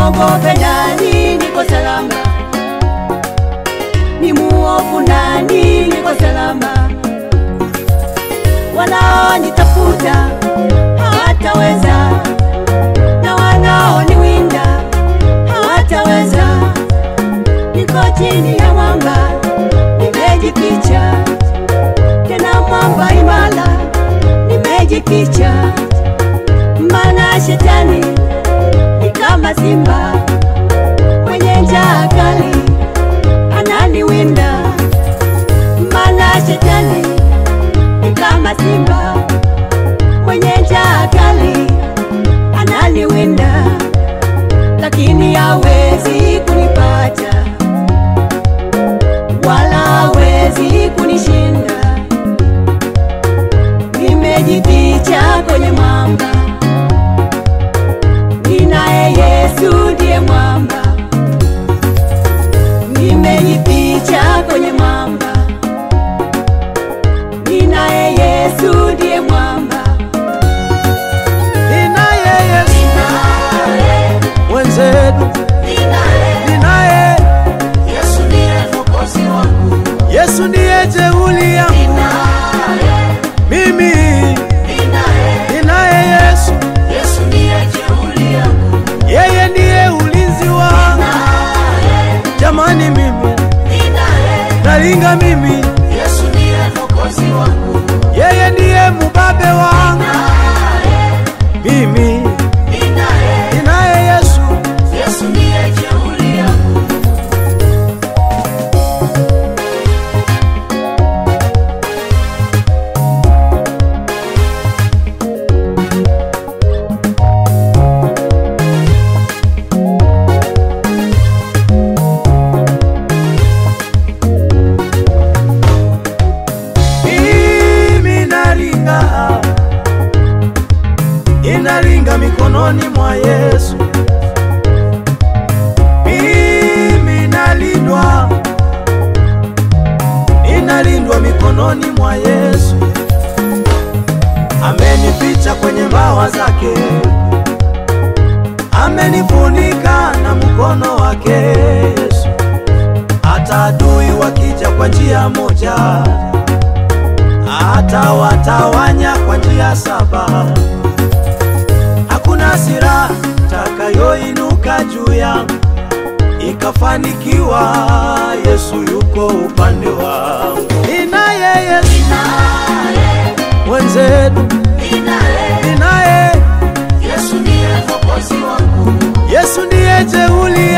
Nimwogope nani? Niko salama. Ni muovu nani? Niko salama. Wanaonitafuta hawataweza, na wanaoniwinda hawataweza. Niko chini ya mwamba, nimejificha tena mwamba imara, nimejificha maana shetani ni kama simba mwenye njaa kali ananiwinda, maana shetani ni kama simba mwenye njaa kali ananiwinda, lakini hawezi kunipata wala hawezi kunishinda. Nimejificha kwenye mwamba, ninaye Yesu ndiye mwamba. Nimejificha kwenye mwamba, ninaye Yesu ndiye mwamba. Ninaye Yesu mwenzetu, ninaye Yesu ndiye jeuli yangu mimi, ninaye Yesu, yeye ndiye ulinzi wangu. Jamani, mimi nalinga, mimi yeye ndiye mubabe wangu mimi, ninaye Yesu. mimi nalinga, inalinga mikononi mwa Yesu. Mimi nalindwa, inalindwa mikononi mwa Yesu. Amenificha kwenye mbawa zake, amenifunika na mkono wake Yesu. Hata adui wakija kwa njia moja atawatawanya kwa njia saba. Hakuna silaha takayoinuka juu yangu ikafanikiwa. Yesu yuko upande wangu, ninaye Yesu mwenzetu, ninaye Yesu ndiye jeuli